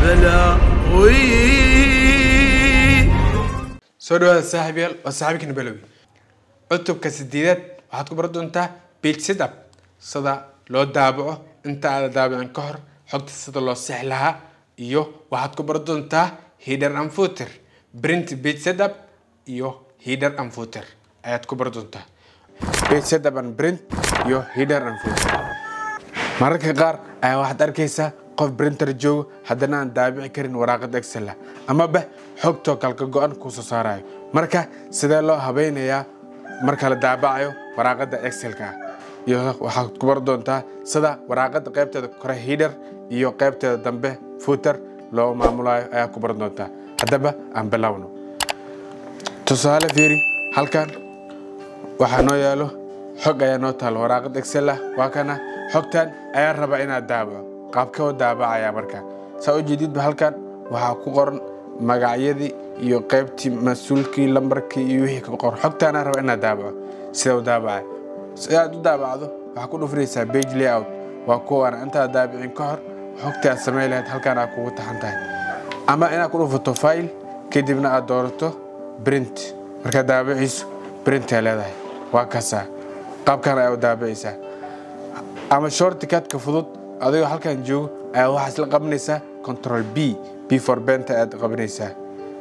بلاوي soo dhawaada saaxiibayaal waa saaxiibkana balowi cutubka sideedaad waxaad ku baran doontaa page setup sida loo daabaco inta aada daabicin ka hor xogta sida loo six lahaa iyo waxaad ku baran doontaa header and footer print page setup iyo header and footer ayaad ku baran doontaa page setup and print iyo header and footer mararka qaar ayaa waxaad arkaysaa qof printer joogo haddana aan daabici karin waraaqad excel ah amaba xogtoo kalka go-an kusoo saarayo marka sidee loo habeynayaa marka la daabacayo waraaqada excelka ah iyo waxaad ku bar doontaa sida waraaqada qaybteeda kore header iyo qaybteeda dambe footer loo maamulayo ayaa ku baran doontaa haddaba aan bilowno tusaale fiiri halkan waxaa noo yaalo xog ayaa noo taalo waraaqad excel ah waa kana xogtan ayaa raba inaad daabaco qaabkoo daabacaya marka saa u jeedidba halkan waxaa ku qoran magacyadii iyo qaybtii mas-uulkii lambarkii iyo wixii ka qoran xogtaana raba inaad daabaco sida u daabacay si aad u daabacdo waxaa ku dhufinaysaa page layout waa kuwan intaad daabicin ka hor xogtii aad samayn lahayd halkan aad kugu taxan tahay ama inaad ku dhufato file kadibna aad doorato print markaad daabiciiso print ay leedahay waa kasaa qaabkan ayaa u daabicaysaa ama shortcutka fudud adigoo halkan joogo ayaa waxaa isla qabanaysaa control b b for benta ayaad qabanaysaa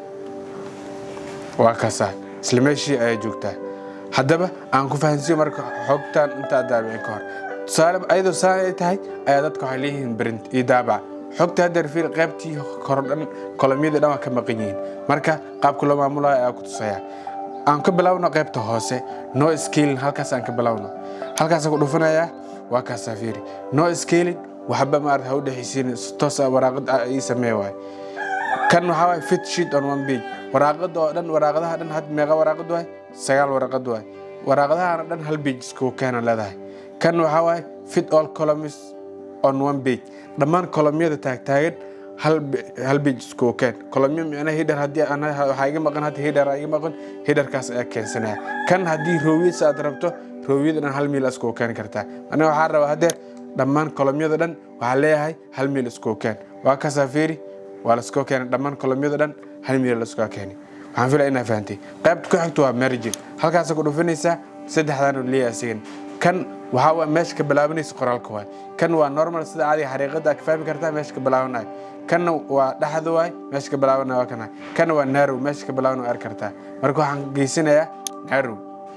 waa kasaa isla meeshii ayaa joogtaa haddaba aan ku fahansiiyo marka xogtan intaad daabicin ka hor tusaale ayadoo saan ay tahay ayaa dadka waxay leeyihiin print iyo daabac xogta haddeer fiir qaybtii korodhan kolomyadii dhan waa ka maqan yihiin marka qaabka loo maamulayo ayaa ku tusaya aan ka bilowno qaybta hoose no scaling halkaas aan ka bilowno halkaasaan ku dhufanayaa waa kaasaa fiiri no scaling waxba maarata ha u dhexaysiin si toos ah waraaqad ah ii samee waay kan waxaa waay fit sheet on one page waraaqada oo dhan waraaqadaha dhan had meeqa waraaqad waay sagaal waraaqad waay waraaqadahana dhan hal page iskugu keena leedahay kan waxaa waay fit all columns on one page dhammaan kolomyada taagtaagan hal hal page iskugu keen kolomyo micnaha header haddii aan waxaa iga maqan hadda header iga maqan headerkaas ayaa keensanaya kan haddii rowyadiisa aad rabto rowyada dhan hal miil iskugu keeni kartaa aniga waxaa rabaa haddeer dhammaan kolomyada dhan waxaa leeyahay hal miil iskugu keen waa kasaa fiiri waa laskoo keenay dhammaan kolomyada dhan hal miil laskoo keeni waxaan filaya inaa fahantay qaybta ku xigto waa margin halkaasa ku dhufinaysaa saddexdan leeyahay asigan kan waxaa waa meesha ka bilaabanaysa qoraalka waay kan waa normal sida caadiga xariiqada ka fahmi kartaa meesha ka bilaabanayo kanna waa dhexda waay meesha ka bilaabanayo waa kana kanna waa narrow meesha ka bilaabanayo arki kartaa marka waxaan geysanayaa narrow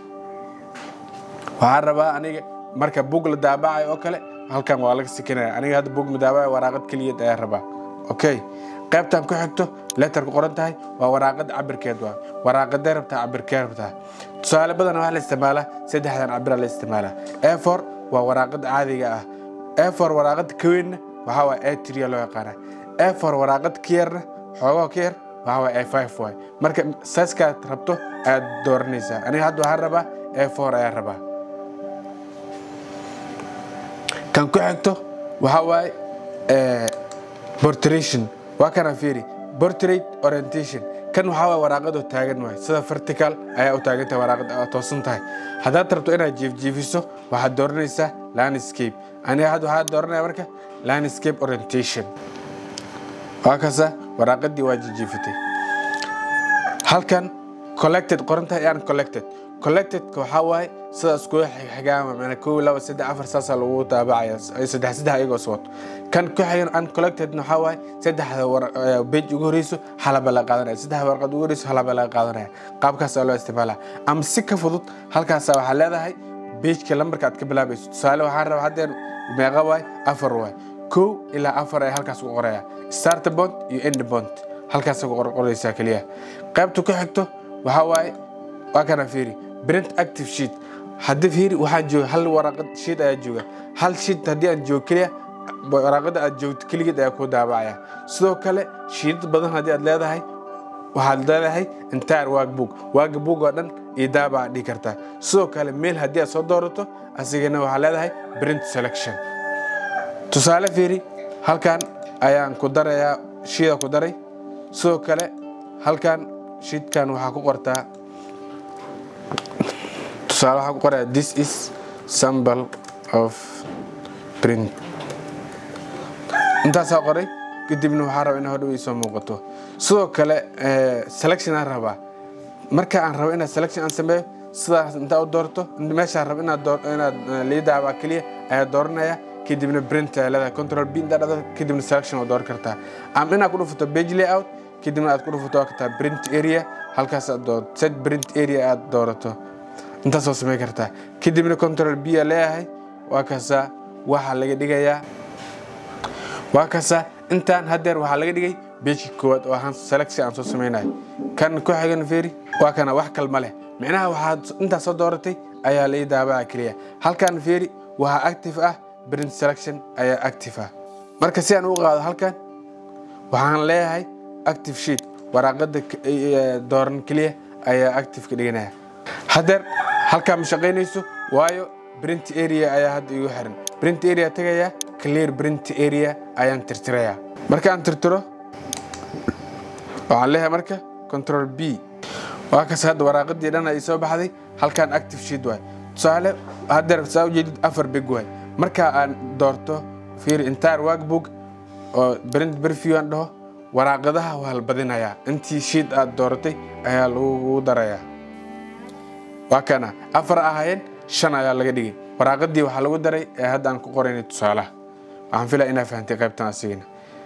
waxaan rabaa aniga marka bug la daabacayo oo kale halkan waa laga sikinaya aniga hadda bug madaabacayo waraaqad keliya ayaa rabaa okay qaybtan ku xigto letter ku qoran tahay waa waraaqad cabirkeed waa waraaqadee rabtaa cabirkee rabtaa tusaale badan waxaa la isticmaalaa saddexdan cabira la isticmaalaa a4 waa waraaqad caadiga ah a4 waraaqad ka weynna waxaa waa a3 loo yaqaana a4 waraaqad ka yarna xoogoo ka yar waxaa waa a5 waay marka saiskaad rabto ayaad dooranaysaa aniga hadda waxaan rabaa a4 ayaan rabaa kan ku xigto waxaa waaye portration waa kana fiiri portrait orientation kan waxaa waay waraaqadoo taagan waay sida vertical ayaa u taagan tahay waraaqada aad toosan tahay haddaad rabto inaad jiifjiifiso waxaad dooranaysaa landscape aniga hadda waxaad dooranaya marka landscape orientation waa kasa waraaqadii waa jijiifatay halkan collected qoran tahay and collected collectedka waxaa waaye sida iskuga xigaama mana kow laba saddex afar saasaa lagu daabacaya saddex saddex iyagoo iswato kan ku xigan uncollectedna waxaa waaye saddexda page ugu horeyso halaba laga qaadanaya saddex warqad ugu horeyso halaba laga qaadanaya qaabkaasaa loo isticmaalaa ama si ka fudud halkaasa waxaa leedahay pageka lambarka aad ka bilaabayso tusaale waxaan rabaa haddeen meeqa waay afar waay kow ilaa afar ayaa halkaas ku qoraya start bond iyo end bond halkaasa ku qoraysaa keliya qaybta ku xigto waxaa waaye waa kana fiiri print active sheet haddii fiiri waxaan jooga hal waraaqad sheet ayaa jooga hal sheet haddii aan joogo keliya waraaqada aad joogto keligeed ayaa ku daabacaya sidoo kale shiidad badan haddii aad leedahay waxaad leedahay entire workbook workbook oo dhan iyo daabaca dhihi kartaa sidoo kale mail haddii aad soo doorato asigana waxaa leedahay print selection tusaale fiiri halkan ayaan ku darayaa shiida ku daray sidoo kale halkan shiidkan waxaa ku qortaa tusaale waxaa ku qoraya this is sample of print intaasaa qoray kadibna waxaa rabaa inaa hodhow soo muuqato sidoo kale selection aan rabaa marka aan rabo inaad selection aan sameeyo sidaas intaa u doorto meeshaan rabo inaad inaad liidaabaa keliya ayaa dooranaya kadibna print ayaa leedahay control b intaa dhado kadibna selection oo dooran kartaa ama inaad ku dhufato page layout kadibna aad ku dhufato waa kartaa print area halkaas aad doorato set print area aad doorato intaasoo samey kartaa kadibna control b aa leeyahay waa kaasaa waxaa laga dhigayaa waa kaasaa intaan haddeer waxaa laga dhigay beejka koowaad oo ahaan selection aan soo sameynayo kan ku xigan feeri waa kana wax kalma leh micnaha waxaad intaas soo dooratay ayaa lai daabaa keliya halkan feeri waxaa active ah print selection ayaa active ah marka si aan u qaado halkan waxaan leeyahay active sheet waraaqada dooran keliya ayaa active ka dhiganaya haddeer halkaa ma shaqaynayso waayo print area ayaa hadda igu xiran print area tagaya clear print area ayaan tirtirayaa markaan tirtiro waxaan leeyahay marka control b waa kas hadda waraaqadii dhan ay soo baxday halkaan active sheet waay tusaale haddeer saa ujeedid afar big waay marka aan doorto fiir entire workbook oo print preview aan dhaho waraaqadaha waa la badinayaa intii sheet aad dooratay ayaa lagu darayaa waa kana afar ahaayeen shan ayaa laga dhigay waraaqadii waxaa lagu daray ee hadda aan ku qoraynay tusaalaha waxaan filaya inaa fahantay qaybtan asigana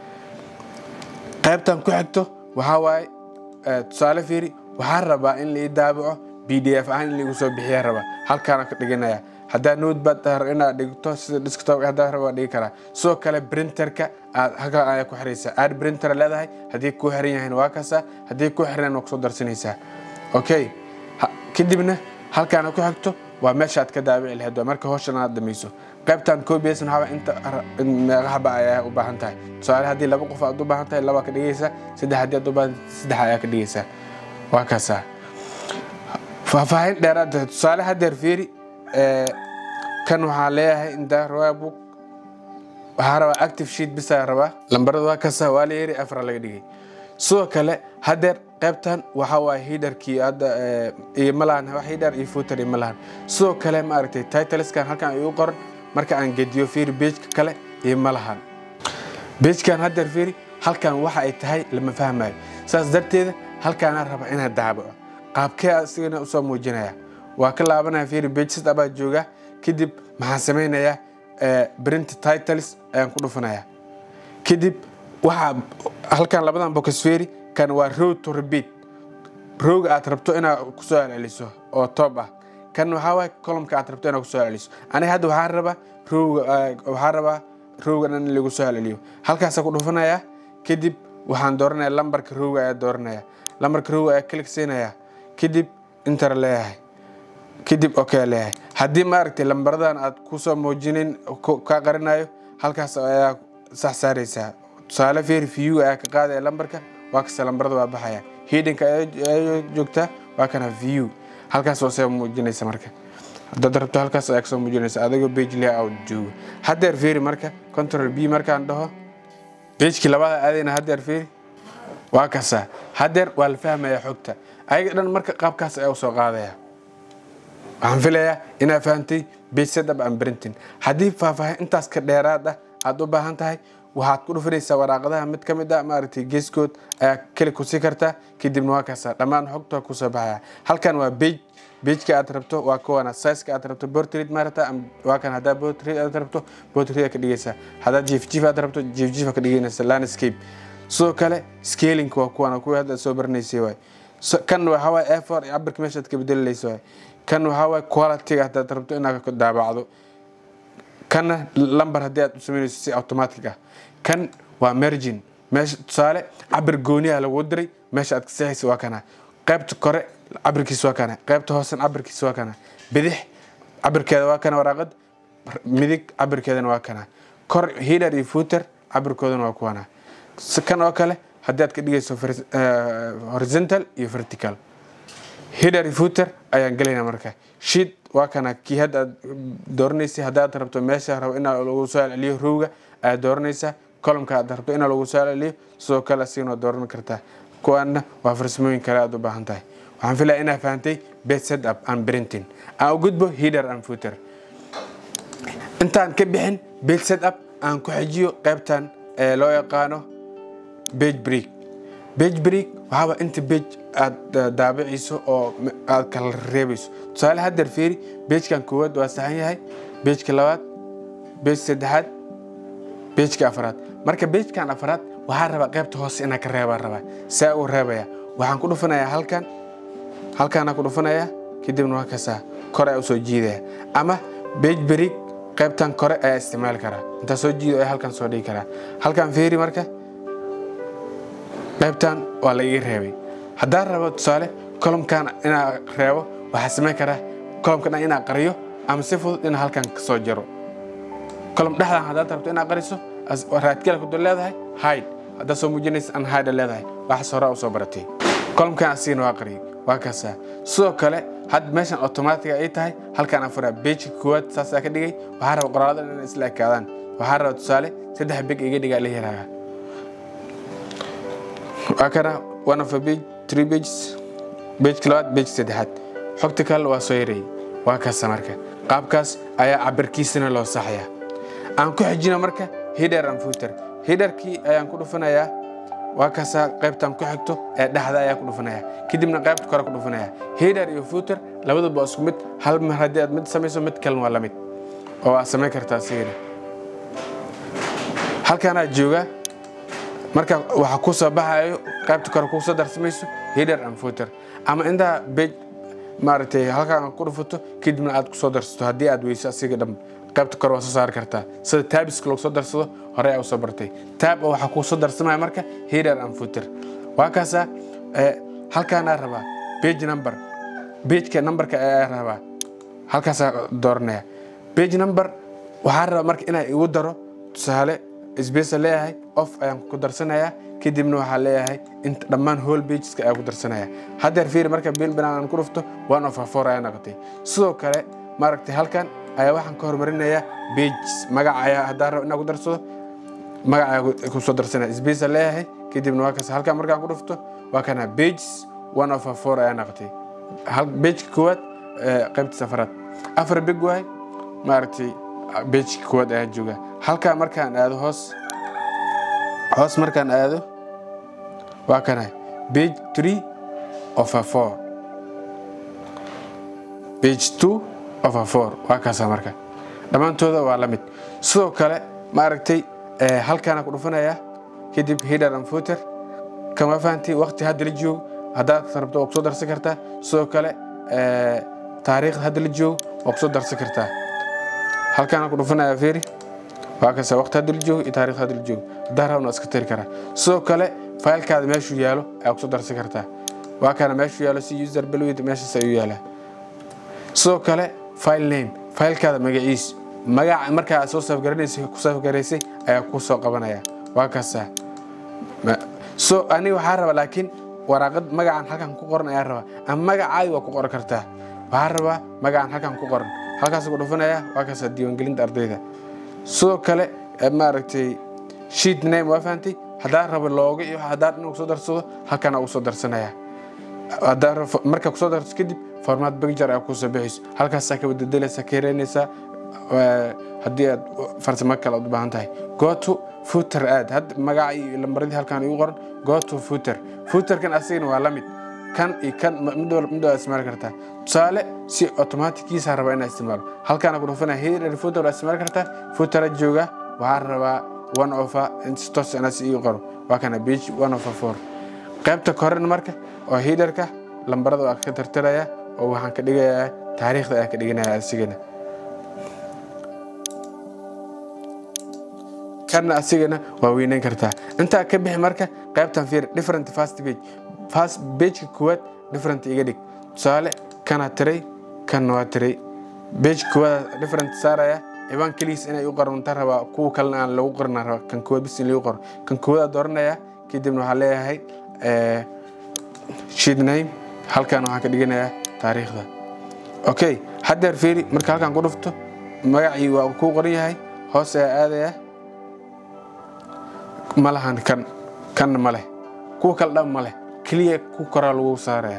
qaybtan ku xigto waxaa waaye tusaale fiiri waxaan rabaa in lai daabaco b d f ahaan in laigu soo bixiya rabaa halkaana ka dhiganaya haddaa notebad inaad dhigto sida desktop haddaa rabaa dhigi karaa sidoo kale printerka aad halkaa ayaa ku xiraysaa aad printer leedahay haddii ku xiran yahayn waa kaasaa haddii ku xiran waa kusoo darsanaysaa okay kadibna halkaana ku xigto waa meesha aad ka daabici lahayd waa marka hawshan aad dhamayso qaybtan cobias waxaa inta meeqaxba ayaa u baahan tahay tusaale haddii laba qof aad u baahan tahay laba ka dhigaysaa saddex haddii aad u baahan saddex ayaa ka dhigaysaa waa kaasaa faahfaahin dheeraad tahay tusaale haddeer fiiri kan waxaa leeyahay inta roybook waxaa rabaa active sheet bisaa rabaa lambarada waa kaasaa waa la yeri afra laga dhigay sidoo kale haddeer qaybtan waxaa waaye hidarkii hadda iyo malahan wax hidar iyo footer iyo malahan sidoo kale maaragtay titleskan halkan igu qoran marka aan gediyo fiiri pageka kale iyo malahan pagekan haddeer fiiri halkan waxa ay tahay lama fahmayo saas darteeda halkaanaa raba inaad daabaco qaabkee asigana usoo muujinaya waa ka laabanaya fiiri page sit abaa jooga kadib maxaan samaynayaa print titles ayaan ku dhufanaya kadib waxaa halkan labadan box fiiri kan waa row to repeat rowga aad rabto inaad kusoo celceliso oo top ah kan waxaa waay columka aad rabto inaad kusoo celceliso aniga hadda waxaan rabaa rowga waxaan rabaa rowga dhan in lagu soo celceliyo halkaasaan ku dhufanaya kadib waxaan dooranaya lambarka rowga ayaa dooranaya lambarka rowga ayaa click siinaya kadib inter leeyahay kadib okay leeyahay haddii maaragtay lambaradan aad kusoo muujinin ka qarinayo halkaas ayaa sax saaraysaa tusaale fiir view ayaa ka qaadaya lambarka waa kasta lambarada waa baxaya hidinka ayaa joogtaa waa kana view halkaas oo soo muujinaysa marka haddaad rabto halkaas ayaa kasoo muujinaysa adigoo page layout joogo haddeer fiiri marka control b markaan dhaho pagekii labada aadayna haddeer fiiri waa kasa haddeer waa la fahmaya xogta ayaga dhan marka qaabkaas ayaa usoo qaadaya waxaan filayaa inaad fahantay page setup and printing haddii faahfaahin intaas ka dheeraad ah aad u baahan tahay waxaad ku dhufanaysaa waraaqadaha mid ka mid ah maaragtay geeskood ayaa keli ku sii kartaa kadibna waa kaasaa dhammaan xogta kusoo baxaya halkan waa page pageka aad rabto waa kuwana sizeka aad rabto portrait maarata waa kan haddaa portrait aad rabto portrait ka dhigaysaa haddaad jiif jiif aad rabto jiif jiif ka dhiganaysa landscape sidoo kale scaling waa kuwana kuwii hadda soo baranaysay waay kan waxaa waay a4 cabirka meeshaad ka bedelaysa waay kan waxaa waay quality haddaad rabto inaad daabacdo kanna lambar haddii aad u samaynayso si automatic ah kan waa mergin meesha tusaale cabir gooniyaha lagu diray meesha aad ka seexaysa waa kana qaybta kore cabirkiisa waa kana qaybta hoosen cabirkiisa waa kana bidix cabirkeeda waa kana waraaqad midig cabirkeedana waa kana kor hider iyo footer cabirkoodana waa kuwana kan oo kale haddii aad ka dhigayso horizontal iyo vertical hider iyo footer ayaan gelayna marka sheet waa kana kii hadda aad dooranaysay haddaad rabto meesha rabo inaa lagu soo celceliyo rowga ayaad dooranaysaa columka aad rabto inaa lagu soo celceliyo sidoo kale asigana dooran kartaa kuwaana waa farsamooyin kale aad u baahan tahay waxaan filaya inaa fahantay base setup and printing aan u gudbo hider and footer intaan ka bixin base setup aan ku xejiyo qaybtan ee loo yaqaano page break page break waxaaba inta page aad daabiciso oo aad kala reebayso tusaale haddeer fiiri pagekan koowaad waa saxan yahay pageka labaad page saddexaad pageka afraad marka pagekan afraad waxaa rabaa qaybta hoose inaa ka reebaa rabaa saa uu reebaya waxaan ku dhufanayaa halkan halkaana ku dhufanayaa kadibna waa kasaa kore ayaa usoo jiidaya ama page break qaybtan kore ayaa isticmaali karaa intaa soo jiido ayaa halkan soo dhigi karaa halkan fiiri marka qaybtan waa laiga reebay haddaan rabo tusaale kolomkan inaa reebo waxaa samayn karaa kolomka dhan inaa qariyo ama si fudud inaa halkan kasoo jaro kolom dhexdan haddaad rabto inaa qariso raadkela ku leedahay hide haddaad soo muujinaysa an hide leedahay waxaas hore usoo baratay kolomkan asigana waa qariyay waa kaasaa sidoo kale had meeshan automatiga ay tahay halkan afuraa bejka koowaad saasaa ka dhigay waxaa raba qoraalada inay isla ekaadaan waxaa raba tusaale saddex beg iga dhigaa la yaraaga waa kana one of a page three pages bejka labaad bejka saddexaad xogta kale waa soo yareeyey waa kaasa marka qaabkaas ayaa cabirkiisana loo saxayaa aan ku xijina marka hider and footer hiderkii ayaan ku dhufanayaa waa kaasaa qaybtan ku xigto ee dhexda ayaa ku dhufanaya kadibna qaybta kore ku dhufanaya hider iyo footer labaduba waa isku mid hal mar haddii aad mid samayso mid kalena waa la mid oo aad samayn kartaa sigana halkaanaa joogaa marka waxaa ku soo baxayo qaybta kore ku soo darsamayso hider and footer ama intaa bej maaragtay halkaan ku dhufato kadibna aad ku soo darsato haddii aad weyso asiga dhan qaybta kore waa soo saari kartaa sida taabiska lagu soo darsado hore aa usoo bartay taab waxaa kuu soo darsamaya marka hider and footer waa kaasaa halkaanaa rabaa page number pageka numberka ayaa rabaa halkaasaa dooranaya page number waxaa rabaa marka inaa igu daro tusaale sbesa leeyahay off ayaan ku darsanayaa kadibna waxaa leeyahay inta dhammaan whole pageska ayaa ku darsanaya haddeer fiiri marka bil binaan aan ku dhufto one of a four ayaa noqotay sidoo kale maaragtay halkan ayaa waxaan ka horumarinayaa pages magaca ayaa haddaan rabo inaan ku darsado magaca ayaa ku soo darsanaya sbesa leeyahay kadibna waa kaas halkan markaan ku dhufto waa kana pages one of a four ayaa noqotay pageka koowaad qaybta safaraad afar beg waay maaragtay bejka koowaad ayaa jooga halkaa markaan aado hoos hoos markaan aado waa kana page three of a four page two of a four waa kaasaa marka dhammaantooda waa la mid sidoo kale maaragtay halkaana ku dhufanaya kadib hider and footer kama fahanti waqti hadda la joogo haddaad rabto waa kusoo darsan kartaa sidoo kale taariikhda hadda la joogo waa kusoo darsan kartaa halkaana ku dhufanaya fiiri waa kasa waqti hadda la joogo iyo taariikhda hadda la joogo haddaan rabna waa iska tiri karaa sidoo kale faylkaada meeshuu yaalo ayaa kusoo darsan kartaa waa kana meeshuu yaalo si user balwid meeshaas ayuu yaalaa sidoo kale file name faylkaada magaciis magaca markaa aad soo safgaranaysay ku safgaraysay ayaa kuu soo qabanaya waa kaasaa so aniga waxaa raba laakiin waraaqad magacan halkan ku qoran ayaa raba ama magacaadi waa ku qoran kartaa waxaa rabaa magacan halkan ku qoran halkaas ku dhufanaya waa kaasa diiwaangelinta ardayda sidoo kale maaragtay sheet name waa fahantay haddaan rabo looga iyo haddaan inuu kusoo darsado halkan ugu soo darsanaya haddaan markaa kusoo darso kadib formaat picture ayaa kusoo bixayso halkaasaa ka bededelaysaa ka yareynaysaa haddii aad farsamo kale u baahan tahay goto footer aad hadda magaca iyo lambaradii halkan igu qoran goto footer footerkan asigana waa la mid kan iyo kan mid mid waa isticmaali kartaa tusaale si automatickiisa rabaa inaa isticmaalo halkaana ku dhufanaya header footer waa isticmaali kartaa footera jooga waxaa rabaa one ofa stos inaas ii qoro waa kana page one ofa four qaybta korena marka oo headerka lambarada waa ka tirtiraya oo waxaan ka dhigayaa taariikhda ayaan ka dhiganaya asigana kana asigana waa weyneyn kartaa intaa ka bixi marka qaybtan fiir different fast page fast pageka koowaad different iga dhig tusaale kana tiray kanna waa tiray page koowaad different saaraya ciwaan keligiis inay u qoranta rabaa kuwa kalena aan lagu qorna rabaa kan koowaad bis in lagu qoro kan koowaad dooranaya kadibna waxaa leeyahay sheet name halkan waxaan ka dhiganayaa taariikhda okay haddeer fiiri marka halkan ku dhufto magacii waa kuu qoran yahay hoos ayaa aadaya ma lahan kan kanna ma leh kuwa kale dhan ma leh keliya ku koraa lagu saaraya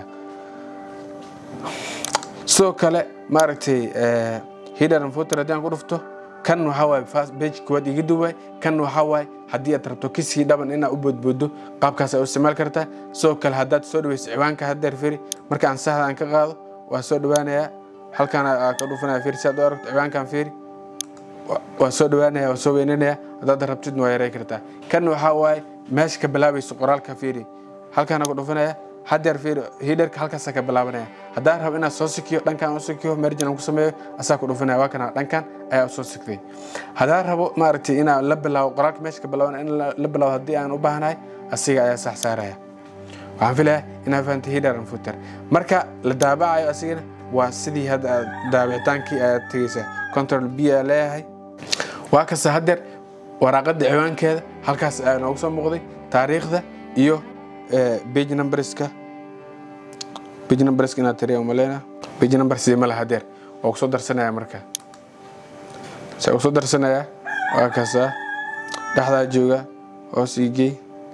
sidoo kale maaragtay hider and footer haddii aan ku dhufto kan waxaa waaye fast page kuwaad iga duubay kan waxaa waaye haddii aad rabto kisii dhaban inaad u boodboodo qaabkaas aad u isticmaali kartaa sidoo kale haddaad soo dhaweyso ciwaanka haddeer firi marka aan saxda aan ka qaado waa soo dhawaanayaa halkaan aa ka dhufanaya firi si aad u aragto ciwaankaan firi waa soo dhawaanaya waa soo weynanaya haddaad rabtid waa yaray kartaa kan waxaa waaye meesha ka bilaabayso qoraalka fiiri halkaana ku dhufanaya haddeer fiiri hiderka halkaasa ka bilaabanaya haddaan rabo inaad soo sikiyo dhankan u sikiyo merjan aan ku sameeyo asaa ku dhufanaya waa kana dhankan ayaa usoo sigtay haddaan rabo maaragtay inaan la bilaabo qoraalka meesha ka bilaaban in la bilaabo haddii aan u baahanahay asiga ayaa sax saaraya waxaan filayaa inaad fahantay hider and footer marka la daabacayo asigana waa sidii hadda aad daabicitaankii ayaad tegeysaa control b ayaa leeyahay waa kasta haddeer waraaqada ciwaankeeda halkaas ayaa noogu soo muuqday taariikhda iyo page numberska page numberska inaad tiriya umaleyna page number sidii ma laha haddeer waa kusoo darsanaya marka se kusoo darsanaya waa kasta dhexdaa jooga hoos igey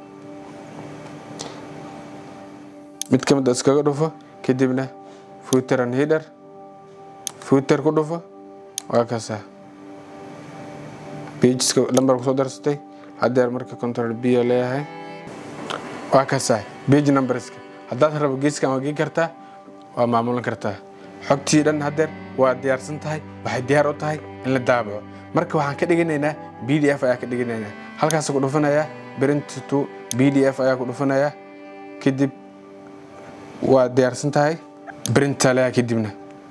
mid ka mid a iskaga dhufo kadibna footer and header footer ku dhufo waa kasta pageska lambar kusoo darsatay haddeer marka control b leeyahay waa kasaa page numberska haddaad rabo geeskan waa gei kartaa waa maamulan kartaa xogtii dhan haddeer waa diyaarsan tahay waxay diyaar u tahay in la daabaco marka waxaan ka dhiganaynaa b d f ayaa ka dhiganaynaa halkaas ku dhufanayaa print to b d f ayaa ku dhufanayaa kadib waa diyaarsan tahay printa leeyahay kadibna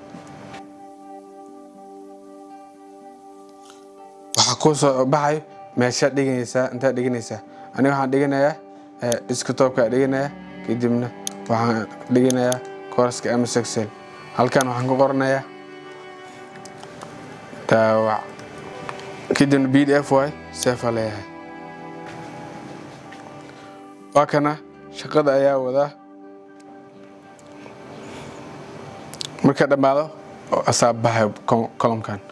waxaa kuu soo baxayo meeshaad dhiganaysaa intaad dhiganaysaa aniga waxaan dhiganayaa desktopka dhiganaya kadibna waxaan dhiganayaa kooraska ms excel halkan waxaan ku qoranayaa daawac kadibna b d f y sefa leeyahay waa kana shaqada ayaa wadaa marka dhammaado oo asaab baxayo colomkan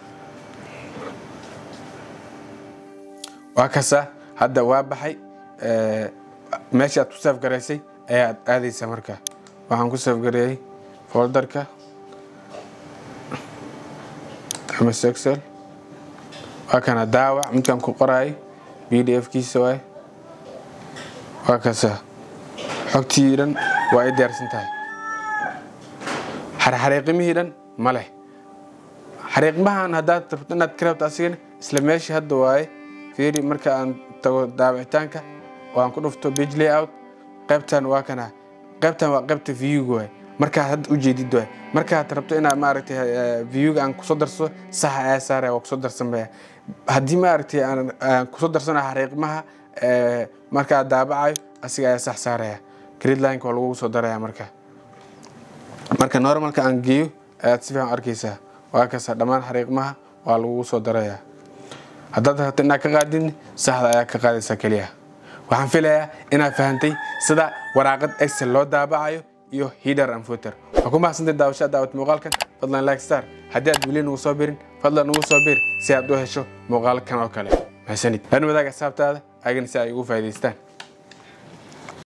waa kasa hadda waa baxay meesha aad ku saaf garaysay ayaad aadaysaa marka waxaan ku saaf gareeyey folderka ms excel waa kana daawac midkaan ku qoraayo b d f kiisa waay waa kasa xogtii dhan waa ay diyaarsan tahay xarxariiqimihii dhan ma leh xariiqmahan haddaad rabto inaad ka rabto asigana isla meeshii hadda waaye fiiri marka aan tago daabicitaanka oo aan ku dhufto page layout qaybtan waa kana qaybtan waa qaybta viewga waay markaad hadda ujeedid waay markaad rabto inaad maaragtay viewga aan kusoo darsado saxa ayaa saaraya waa kusoo darsamaya haddii maaragtay aan kusoo darsanayo xariiqmaha markaad daabacayo asiga ayaa sax saaraya grid lineka waa lagu soo daraya marka marka normalka aan geeyo ayaad si fiican arkaysaa waa kasa dhammaan xariiqmaha waa lagu soo daraya haddaad rabto inaad ka qaadin saxda ayaa ka qaadaysaa keliya waxaan filayaa inaad fahantay sida waraaqad excel loo daabacayo iyo hider and footer waxaa ku mahadsantay daawashada daawad muuqaalkan fadlan like star haddii aad weli nagu soo birin fadlan nagu soo bir si aad u hesho muuqaalkan oo kale mahadsanid lan wadaaga asxaabtaada agana si ay ugu faa'idaystaan